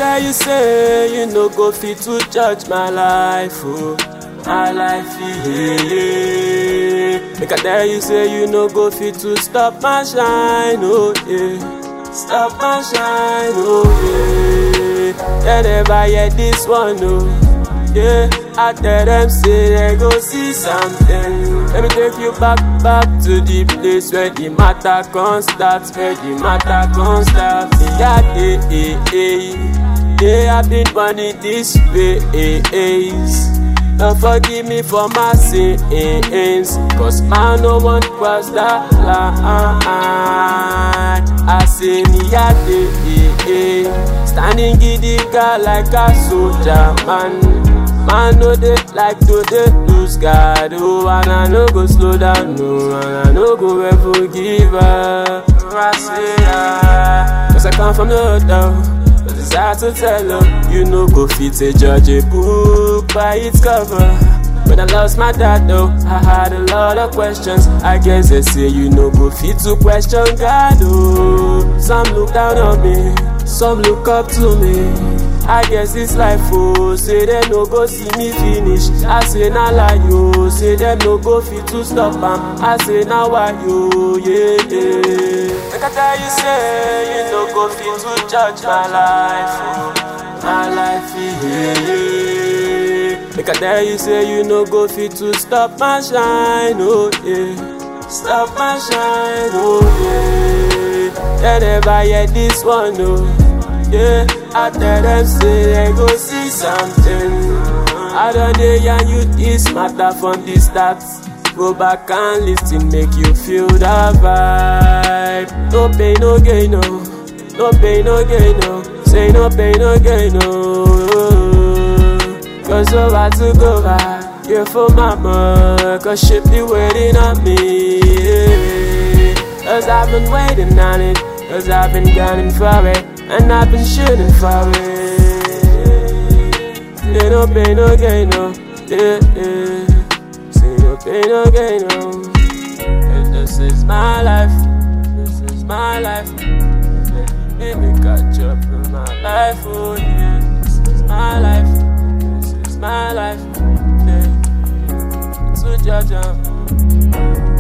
tell you say you no go fit to judge my life, oh, my life, yeah, yeah. Make I tell you say you no go fit to stop my shine, oh yeah, stop my shine, oh yeah. They never hear this one, oh. Yeah, I tell them say they go see something. Let me take you back, back to the place where the matter can start, where the matter can start. Yeah, eh, eh, eh. Yeah, I've been running this ways. Don't forgive me for my sins, cause man no one cross that line. I say me a day, standing giddy girl like a soldier man. Man no dey like to dey lose guard oh and I no go slow down no and I no go ever give up. I say ah, cause I come from the down. But it's hard to tell her you no go fit a judge a book by its cover. When I lost my dad though, I had a lot of questions. I guess they say you no go fit to question God oh. Some look down on me, some look up to me. I guess it's life, oh. Say them no go see me finish. I say na lie, yo. Say them no go fit to stop am. I say na why, yo, yeah, yeah. Like I tell you, say you no go fit to judge my life, oh. My life, yeah, yeah. Like I tell you, say you no go fit to stop my shine, oh yeah. Stop my shine, oh yeah. They never hear this one, oh. Yeah, I tell them say they go see something. I don't dey yarn you this matter from the start. Go back and listen, make you feel the vibe. No pain, no gain, no. No pain, no gain, no. Say no pain, no gain, no. Cause so hard to go back. Yeah, for mama, cause she be waiting on me. Yeah. Cause I've been waiting on it. Cause I've been gunning for it. And I've been shooting for it. Yeah, no pain, no gain, no. Yeah, yeah. Say no pain, no gain, no. Yeah, this is my life. This is my life. Let me catch up in my life, oh yeah. This is my life. This is my life. Yeah. To judge, um.